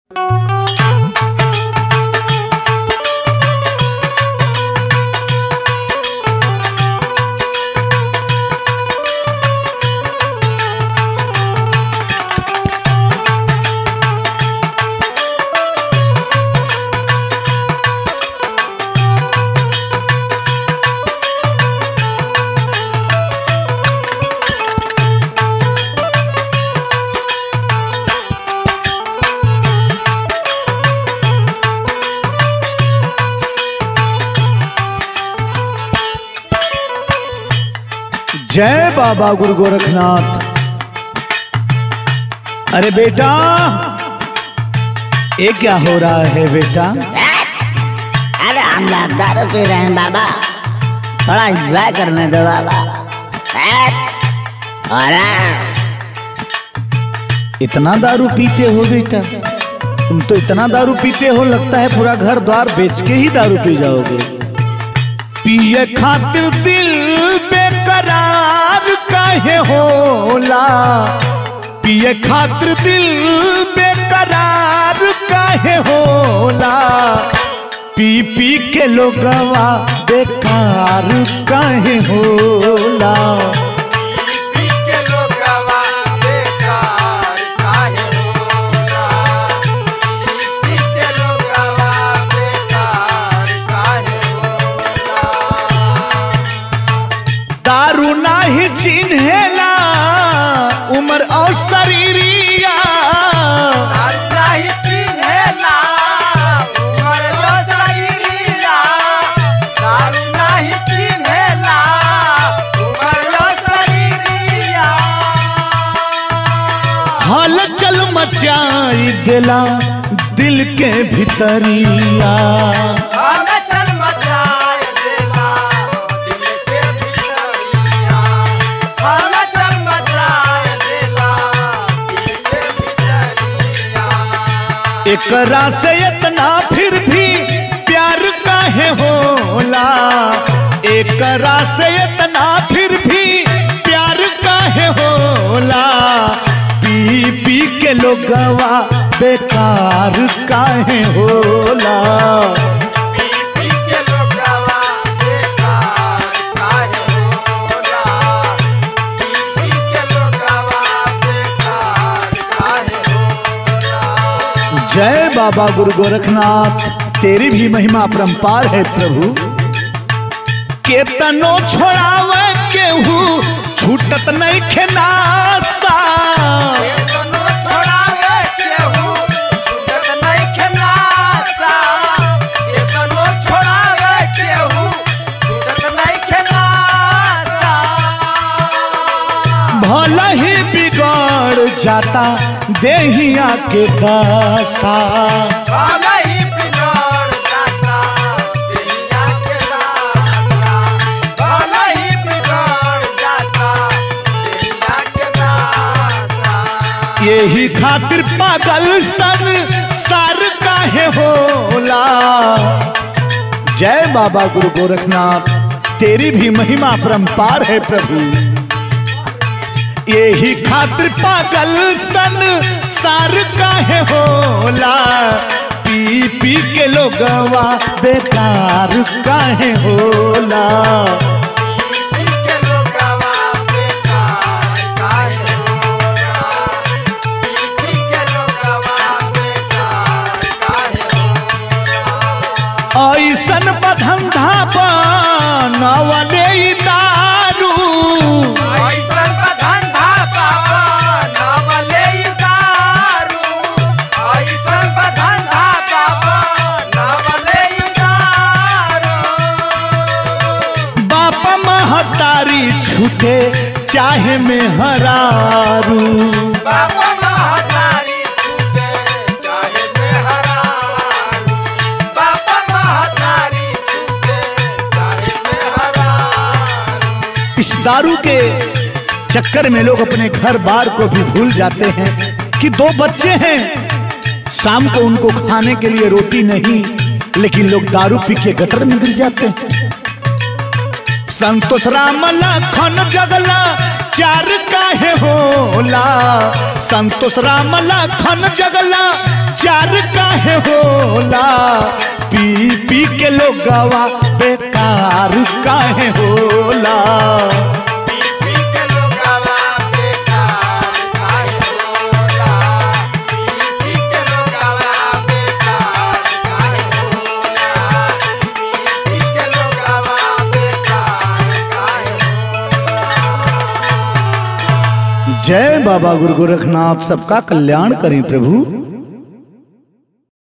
जय बाबा गुरु गोरखनाथ अरे बेटा ये क्या हो रहा है बेटा अरे हम लोग दारू पी रहे हैं बाबा थोड़ा एंजॉय करने दो बाबा अरे इतना दारू पीते हो बेटा तुम तो इतना दारू पीते हो लगता है पूरा घर द्वार बेच के ही दारू पी जाओगे पिए खातिर दिल बेकरार काहे होला पिए खातिर दिल बेकरार काहे होला पी पी के लोगवा बेकार काहे होला दारू नाही चिन्हेला उमर और शरीरिया हलचल मचाई देला दिल के भीतरिया एकरा से इतना फिर भी प्यार काहे होला एकरा से इतना फिर भी प्यार काहे होला पी पी के लोगवा बेकार काहे होला जय बाबा गुरु गोरखनाथ तेरी भी महिमा परंपार है प्रभु केतनो छोड़ावे केहू छूटत नहीं खेनासा भला ही बिगड़ जाता देहिया के दशा यही खातिर पागल सन सार काहे होला जय बाबा गुरु गोरखनाथ तेरी भी महिमा परंपार है प्रभु यही खातिर पागल सन सार काहे होला पी पी के लोगवा बेकार काहे होला ऐसन बधंधा बनवले ई दारू बाप महतारी छूटे चाहे में हरारू इस दारू के चक्कर में लोग अपने घर बार को भी भूल जाते हैं कि दो बच्चे हैं शाम को उनको खाने के लिए रोटी नहीं लेकिन लोग दारू पी के गटर में गिर जाते हैं संतोष राम लखन जगला चार काहे होला संतोष राम लखन जगला चार काहे होला पी पी के लोग गवा बेकार काहे होला जय बाबा गुरु गोरखनाथ सबका कल्याण करें प्रभु